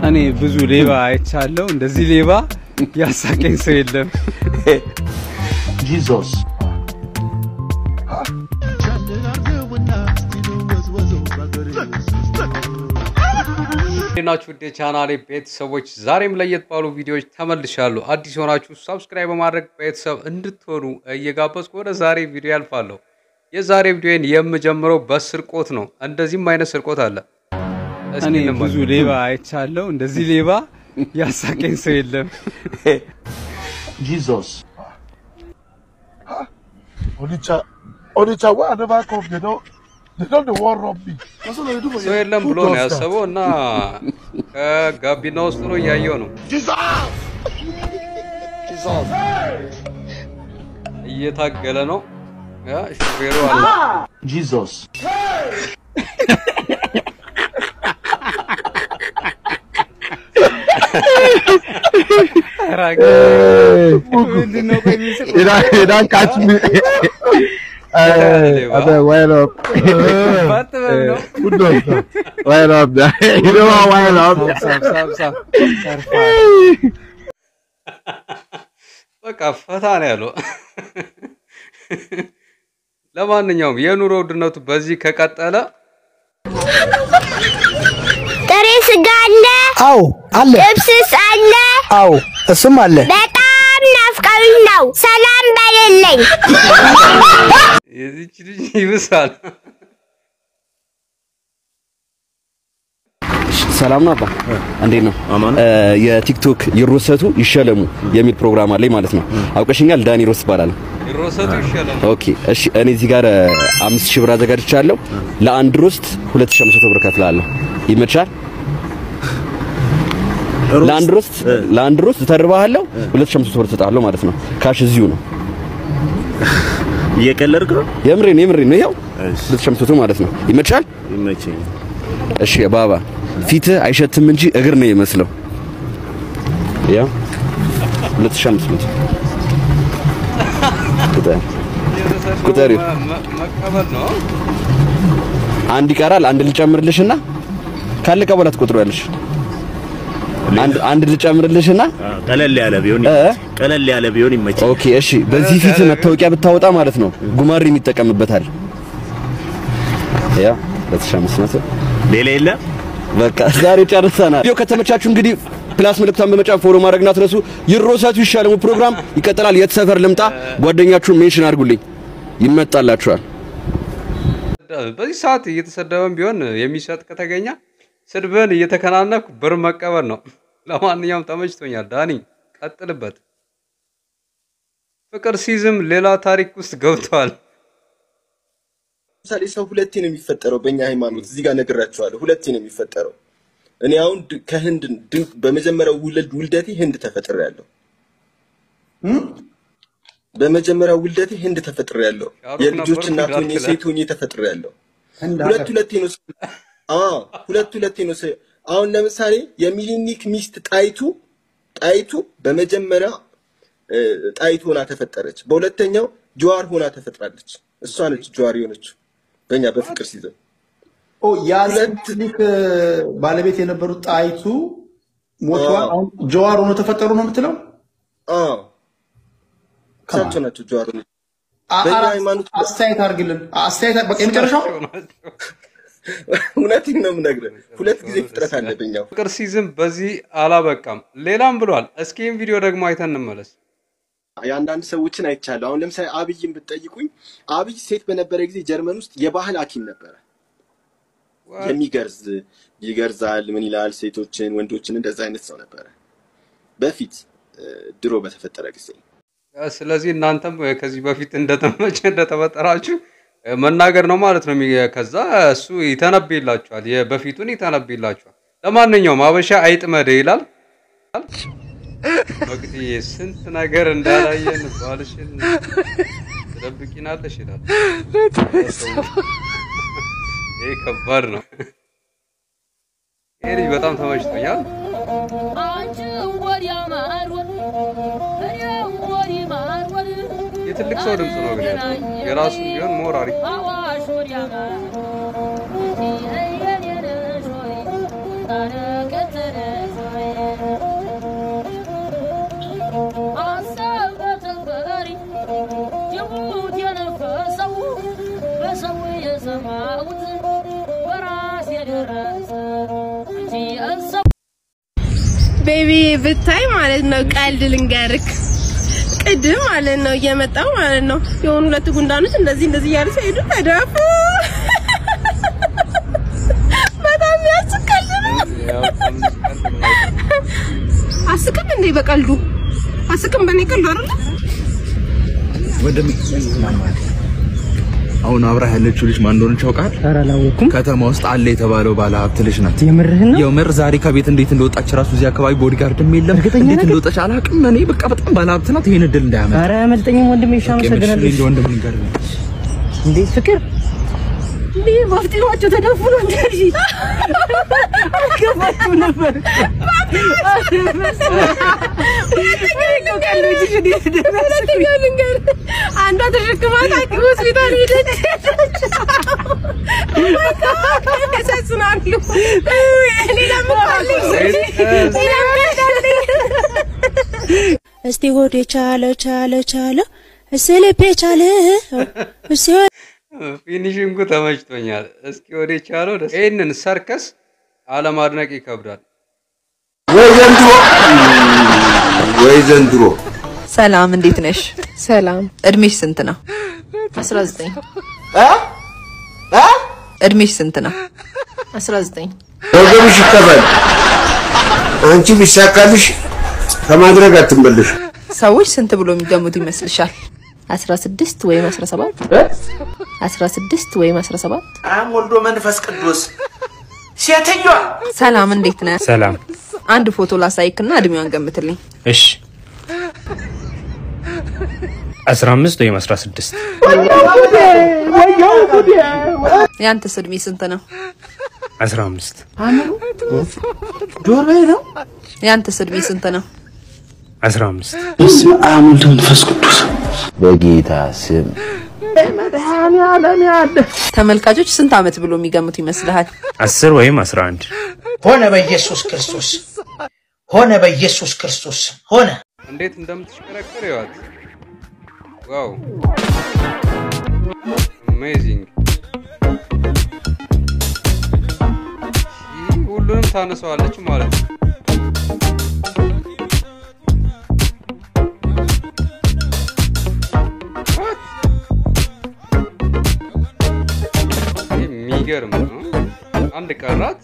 እኔ ብዙ ሌባ አይቻለሁ። እንደዚህ ሌባ ያሳቀኝ ሰው የለም። Jesus. ናችሁ ውድ የቻናሌ ቤተሰቦች፣ ዛሬም ለየት ባሉ ቪዲዮዎች ተመልሻለሁ። አዲስ የሆናችሁ ሰብስክራይብ በማድረግ ቤተሰብ እንድትሆኑ እየጋበዝኩ ወደ ዛሬ ቪዲዮ ያልፋለሁ። የዛሬ ቪዲዮን የምጀምረው በስርቆት ነው። እንደዚህም አይነት ስርቆት አለ። እስኪ እኔ እንመልከት። ብዙ ሌባ አይቻለሁ። እንደዚህ ሌባ ያሳቀኝ ሰው የለም። Jesus. Onitsha, Onitsha, where I never come, they don't, they don't the war rob me. That's what they do for ሰው you. የለም Who ብሎ ነው does that? ያሰበው እና ከጋቢና ውስጥ ነው እያየው ነው እየታገለ ነው። ያ ሹፌሩ አለ Jesus. ምንድን ነው ቆይ የሚስቀው? You don't, you don't catch me. Hey, I said, wind up. ባትበል ነው። Who does that? Wind up. you know what wind up? ሳብ ሳብ ሳብ ሰርፋ በቃ ፈታ ነው ያለው። ለማንኛውም የኑሮ ውድነቱ በዚህ ከቀጠለ ጥሬ ስጋ አለ፣ አዎ አለ። ጥብስስ አለ። አዎ እሱም አለ። በጣም ናፍቀውኝ ነው። ሰላም በሌለኝ የዚች ልጅ ይብሳል። ሰላም ነው አባ፣ እንዴት ነው? እ፣ የቲክቶክ ይሮሰቱ ይሸለሙ የሚል ፕሮግራም አለኝ ማለት ነው። አውቀሽኛል? ዳኒ ሮስ እባላለሁ። ይሮሰቱ ይሻላል። ኦኬ፣ እሺ። እኔ እዚህ ጋር እ፣ አምስት ሺህ ብር አዘጋጅቻለሁ። ለአንድ ሮስት 2500 ብር ከፍላለሁ። ይመቻል? ለአንድ ሮስት ለአንድ ሮስት ተርባሃለሁ 2500 ብር እሰጥሃለሁ ማለት ነው። ካሽ እዚሁ ነው። እየቀለድክ ነው? የምሬን የምሬን ነው። ያው እሺ 2500 ማለት ነው። ይመቻል? ይመቸኝ። እሺ ባባ፣ ፊትህ አይሸትም እንጂ እግር ነው የሚመስለው። ያ 2500 ቁጠር ቁጠሪ። መ- መ- መቀበል ነው። አንድ ይቀራል። አንድ ልጨምርልሽና ካለቀ በኋላ ትቆጥሪያለሽ። አንድ አንድ ልጨምርልሽና አዎ፣ ቀለል ያለ ቢሆን እ? ቀለል ያለ ቢሆን ይመቸኝ። ኦኬ እሺ። በዚህ ፊት መታወቂያ ብታወጣ ማለት ነው ጉማሬ የሚጠቀምበታል። ያ 2500 ሌላ የለ በቃ ዛሬ ጨርሰናል። ቪዲዮ ከተመቻችሁ እንግዲህ ፕላስ ምልክቷን በመጫን ፎሎ ማድረግ እንዳትረሱ። ይሮሰቱ ይሻለሙ ፕሮግራም ይቀጥላል። የት ሰፈር ልምጣ? ጓደኛችሁን ሜንሽን አድርጉልኝ፣ ይመጣላችኋል። በዚህ ሰዓት እየተሰደበን ቢሆን የሚሰጥ ከተገኘ ስድብን እየተከናነኩ ብር መቀበል ነው። ለማንኛውም ተመችቶኛል። ዳኒ ቀጥልበት። ፍቅር ሲዝም ሌላ ታሪክ ውስጥ ገብቷል። ለምሳሌ ሰው ሁለቴ ነው የሚፈጠረው በእኛ ሃይማኖት። እዚህ ጋር ነግራቸዋለሁ። ሁለቴ ነው የሚፈጠረው። እኔ አሁን ድ- ከህንድ ድ- በመጀመሪያው ውልድ ውልደቴ ህንድ ተፈጥሬያለሁ። በመጀመሪያው ውልደቴ ህንድ ተፈጥሬያለሁ። ሻሩክ የልጆች ነበርኩ እናት ሆኜ እንዳትለ። ሴት ሆኜ ተፈጥሬያለሁ። ሁለት ሁለቴ ነው ሰው- አዎ ሁለት ሁለቴ ነው ሰው- አሁን ለምሳሌ የሚሊኒክ ሚስት ጣይቱ ጣይቱ በመጀመሪያ እ፣ ጣይቱ ሆና ተፈጠረች። በሁለተኛው ጀዋር ሆና ተፈጥራለች። እሷ ነች ጀዋር የሆነችው በእኛ በፍቅር ሲዘን ኦ የአሌክትሪክ ባለቤት የነበሩት ጣይቱ ሞተዋል። አዎ። አሁን ጀዋር ሆኖ ተፈጠሩ ነው የምትለው? አዎ እሳቸው ናቸው ጀዋር ሆነች። አ- በእኛ አ- ሃይማኖት አስተያየት አድርግልን። አስተያየት በቃ የመጨረሻው እውነቴን ነው የምነግርህ። ሁለት ጊዜ ፍጥረት አለ በእኛ ፍቅር ሲዝም በዚህ አላበቃም፣ ሌላም ብሏል። እስኪ ይህን ቪዲዮ ደግሞ አይተን እንመለስ። የአንዳንድ ሰዎችን አይቻለሁ። አሁን ለምሳሌ አብይን ብትጠይቁኝ አብይ ሴት በነበረ ጊዜ ጀርመን ውስጥ የባህል ሐኪም ነበረ። የሚገርዝ ይገርዛል፣ ምን ይላል፣ ሴቶችን ወንዶችን እንደዛ አይነት ሰው ነበረ በፊት እ፣ ድሮ በተፈጠረ ጊዜ። ስለዚህ እናንተም ከዚህ በፊት እንደተመቸ እንደተፈጠራችሁ መናገር ነው ማለት ነው። የሚ- ከዛ እሱ ይተነብይላችኋል፣ የበፊቱን ይተነብይላችኋል። ለማንኛውም አበሻ አይጥመደ ይላል። መቅድዬ ስንት ነገር እንዳላየን ባልሽን ትደብቂናለሽ ይላል። ይሄ ከባድ ነው። ይሄ ልጅ በጣም ተመችቶኛል። የትልቅ ሰው ድምፅ ነው ግን ያለው። የራሱ ቢሆን ሞር አሪፍ አዋሽ ወዲያ ማር ሀሳብ በተንበሪ ጅቡት የነፈሰው በሰው የሰማሁት በራስ የደረሰ እንጂ የሰው ቤቢ ብታይ ማለት ነው። ቀልድ ልንገርክ ቅድም ማለት ነው እየመጣው ማለት ነው የሆኑ ሁለት ጉንዳኖች እንደዚህ እንደዚህ እያሉ ሲሄዱ ተደፉ። በጣም ያስቀል ነው። አስቅም እንዴ በቀልዱ አስቅም በኔ ቀልዱ አይደለ? ወንድም አሁን አብራ ያለችው ልጅ ማን እንደሆነች ያውቃል? ኧረ አላወኩም። ከተማ ውስጥ አለ የተባለው ባለ ሀብት ልጅ ናት። የምርህን ነው? የምር ዛሬ ከቤት እንዴት እንደወጣች ራሱ እዚህ አካባቢ ቦዲጋርድም የለም። እንዴት እንደወጣች አላውቅም። እኔ በቃ በጣም ባለ ሀብት ናት። ይሄን እድል እንዳያመጣ። ኧረ አያመልጠኝም ወንድሜ። እሺ አመሰግናለሁ። እንደ ወንድም ንገር እንዴ ፍቅር እንዴ ባፍጢማቸው ተደፉ ነው እንጂ አልገባችም ነበር። ሁለተኛ ልንገር፣ አንዷ ተሸክማት ሐኪም ሆስፒታል ሄደች። ያሳዝናሉ። ሌላም እኮ አለኝ። ሌላም ቀልድ አለኝ። እስቲ ሆዴ ቻለ ቻለ ቻለ እስቲ ልቤ ቻለ እስቲ ፊኒሽንጉ ተመችቶኛል። እስኪ ወደ ቻለው ደስ ይህንን ሰርከስ አለማድነቅ ይከብዳል። ወይ ዘንድሮ ወይ ዘንድሮ ሰላም፣ እንዴት ነሽ? ሰላም። እድሜሽ ስንት ነው? 19 እድሜሽ ስንት ነው? 19 ወገብሽ ይከፈል። አንቺ ቢሳካልሽ ከማድረግ አትንበልሽ። ሰዎች ስንት ብሎ የሚገሙት ይመስልሻል? 16 ወይም 17 16 ወይም 17 አብ ወልዶ መንፈስ ቅዱስ ሴትዮዋ ሰላም፣ እንዴት ነህ? ሰላም። አንድ ፎቶ ላሳይክና እድሜዋን ገምትልኝ። እሺ 15 ወይም 16 ያንተስ እድሜ ስንት ነው? 15 ጆሮዬ ነው። ያንተስ እድሜ ስንት ነው? 15 በስመ አብ ወልድ መንፈስ ቅዱስ በጌታ ስም መድኃኔዓለም ያለ ተመልካቾች ስንት አመት ብሎ የሚገምቱ ይመስልሃል? 10 ወይም 11 ሆነ በኢየሱስ ክርስቶስ ሆነ በኢየሱስ ክርስቶስ ሆነ። እንዴት እንደምትሽከረከር ይዋት። ዋው አሜዚንግ። ሁሉንም ታነሳዋለች ማለት ነው። የሚገርም ነው። አንድ ቀራት።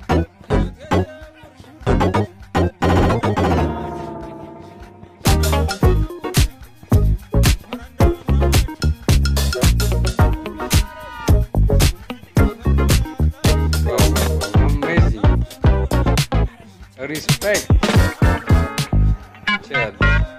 አሜዚንግ ሪስፔክት ቻል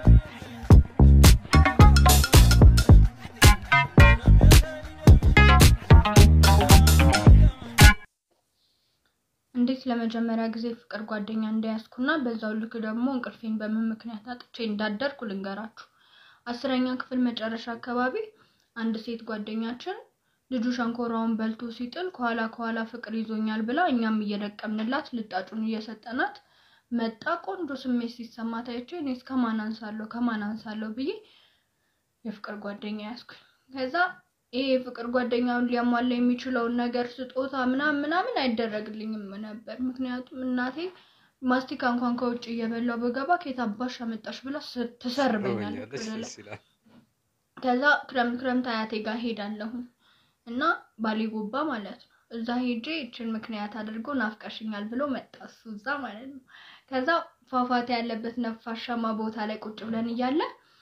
እንዴት ለመጀመሪያ ጊዜ ፍቅር ጓደኛ እንደያዝኩና በዛው ልክ ደግሞ እንቅልፌን በምን ምክንያት አጥቼ እንዳደርኩ ልንገራችሁ። አስረኛ ክፍል መጨረሻ አካባቢ አንድ ሴት ጓደኛችን ልጁ ሸንኮራውን በልቶ ሲጥል ከኋላ ከኋላ ፍቅር ይዞኛል ብላ እኛም እየለቀምንላት ልጣጩን እየሰጠናት መጣ። ቆንጆ ስሜት ሲሰማት አይቼ እኔስ ከማን አንሳለሁ ከማን አንሳለሁ ብዬ የፍቅር ጓደኛ ያዝኩኝ። ከዛ ይሄ የፍቅር ጓደኛውን ሊያሟላ የሚችለውን ነገር ስጦታ ምናምን ምናምን አይደረግልኝም ነበር። ምክንያቱም እናቴ ማስቲካ እንኳን ከውጭ እየበላው በገባ ከየት አባሽ አመጣሽ ብላ ስ- ትሰርበኛለች ደስ ወደ ላይ። ይላል። ከዛ ክረምት ክረምት አያቴ ጋር ሄዳለሁ እና ባሌ ጎባ ማለት ነው። እዛ ሄጄ ይችን ምክንያት አድርጎ ናፍቀሽኛል ብሎ መጣ እሱ እዛ ማለት ነው። ከዛ ፏፏቴ ያለበት ነፋሻማ ቦታ ላይ ቁጭ ብለን እያለ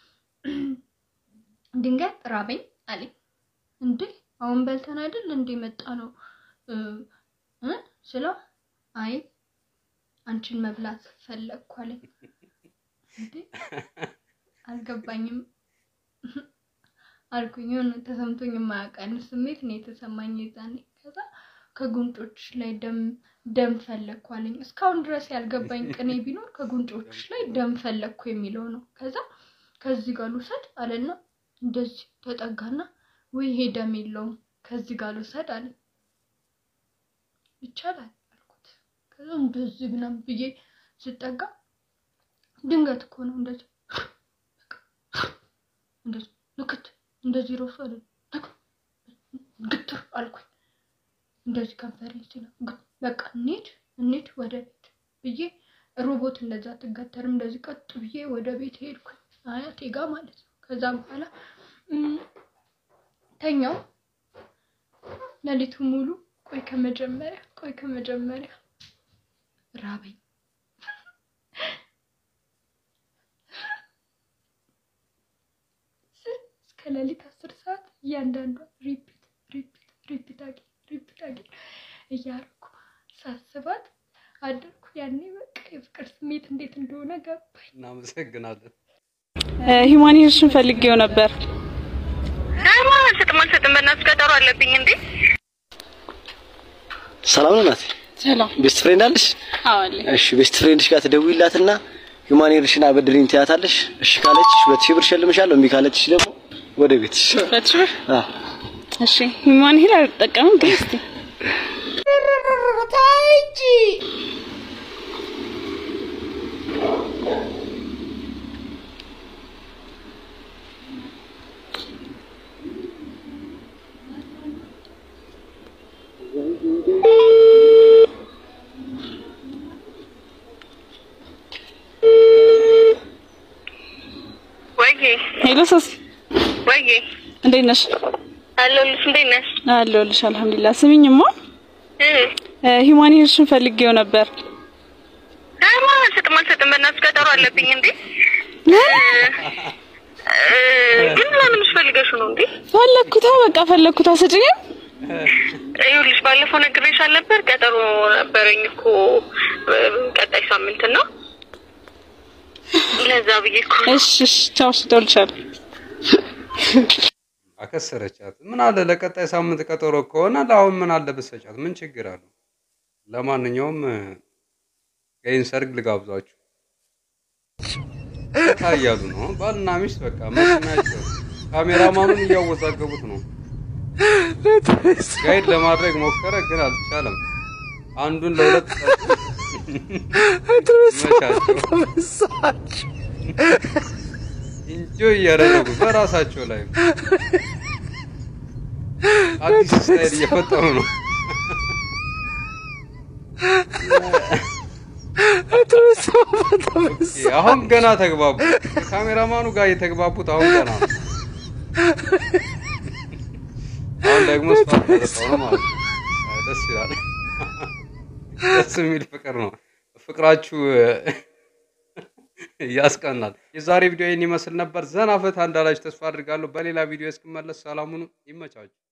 ድንገት ራበኝ አለኝ። እንዴ አሁን በልተን አይደል እንዴ መጣ ነው እ እ ስለው አይ አንቺን መብላት ፈለግኩ አለኝ። እንዴ አልገባኝም አልኩኝ። የሆነ ተሰምቶኝ የማያውቅ አይነት ስሜት ነው የተሰማኝ የዛኔ። ከዛ ከጉንጮች ላይ ደም ደም ፈለግኩ አለኝ። እስካሁን ድረስ ያልገባኝ ቅኔ ቢኖር ከጉንጮች ላይ ደም ፈለግኩ የሚለው ነው። ከዛ ከዚህ ጋር ልውሰድ አለና እንደዚህ ተጠጋና ወይ ይሄ ደም የለውም ከዚህ ጋር ልውሰድ አለኝ። ይቻላል አልኩት። ከዛ እንደዚህ ምናምን ብዬ ስጠጋ ድንገት እኮ ነው እንደዚህ እንደዚህ ንክት እንደዚህ ሮሱ አለ ግትር አልኩኝ። እንደዚህ ከንፈሬ ሲለ በቃ እንሂድ እንሂድ ወደ ቤት ብዬ ሮቦት እንደዛ አትገተርም። እንደዚህ ቀጥ ብዬ ወደ ቤት ሄድኩኝ አያቴ ጋ ማለት ነው። ከዛ በኋላ እም፣ ተኛው ሌሊቱ ሙሉ ቆይ ከመጀመሪያ ቆይ ከመጀመሪያ ራበኝ። እስከ ሌሊት አስር ሰዓት እያንዳንዷ ሪፒት ሪፒት ሪፒት አጌ ሪፒት አጌ እያደረኩ ሳስባት አደርኩ። ያኔ በቃ የፍቅር ስሜት እንዴት እንደሆነ ገባኝ። እናመሰግናለን። ሂማኒሽን ፈልጌው ነበር። ደግሞ አልሰጥም አልሰጥም፣ በእናትሽ ቀጠሮ አለብኝ እንዴ። ሰላም ነው ናት። ሰላም ቤስት ፍሬንድ አለሽ? አዎ አለኝ። እሺ ቤስት ፍሬንድሽ ጋር ትደውይላትና ሁማኔርሽን አበድሪኝ ትያታለሽ። እሺ ካለችሽ ሁለት ሺህ ብር እሸልምሻለሁ። እምቢ ካለችሽ ደግሞ ወደ ቤትሽ። ሁለት ሺህ ብር? አዎ እሺ ሂማን ሂል አልጠቀምም ግን እስኪ ታይጂ ወይዬ ሄሎ ሶሲ ወይዬ እንዴት ነሽ? አለሁልሽ። እንዴት ነሽ? አለሁልሽ አልሐምዱሊላህ። ስሚኝማ እ ሂማን ሂልሽን ፈልጌው ነበር። ደግሞ አልሰጥም አልሰጥም፣ በእናትሽ ቀጠሮ አለብኝ እንዴ። እ፣ ግን ለምን ፈልገሽው ነው እንዴ? ፈለግኩታ በቃ ፈለግኩታ ስጭኝም ይኸውልሽ ባለፈው ነግሬሽ አልነበር? ቀጠሮ ነበረኝ እኮ እ፣ ቀጣይ ሳምንት ነው። ለዛ ብዬ እኮ እሺ እሺ ቻው እደውልልሻለሁ። አከሰረቻት። ምን አለ ለቀጣይ ሳምንት ቀጠሮ ከሆነ ለአሁን ምን አለ ብትሰጫት? ምን ችግር አለው? ለማንኛውም ይህን ሰርግ ልጋብዛችሁ። ፈታ እያሉ ነው ባልና ሚስት በቃ መስሚያቸው። ካሜራማኑን እያወዛገቡት ነው። ጋይድ ለማድረግ ሞከረ ግን አልቻለም። አንዱን ለሁለት መቻቸው ኢንጆይ እያደረጉ በራሳቸው ላይ አዲስ ስታይል እየፈጠሩ ነው። ኦኬ፣ አሁን ገና ተግባቡ። ከካሜራማኑ ጋር የተግባቡት አሁን ገና ነው። አሁን ደግሞ ስፋት ተሰጠው ነው ማለት ነው። አይ፣ ደስ ይላል። ደስ የሚል ፍቅር ነው። ፍቅራችሁ ያስቀናል። የዛሬ ቪዲዮ ይህን ይመስል ነበር። ዘና ፈታ እንዳላችሁ ተስፋ አድርጋለሁ። በሌላ ቪዲዮ እስክመለስ ሰላሙኑ ይመቻችሁ።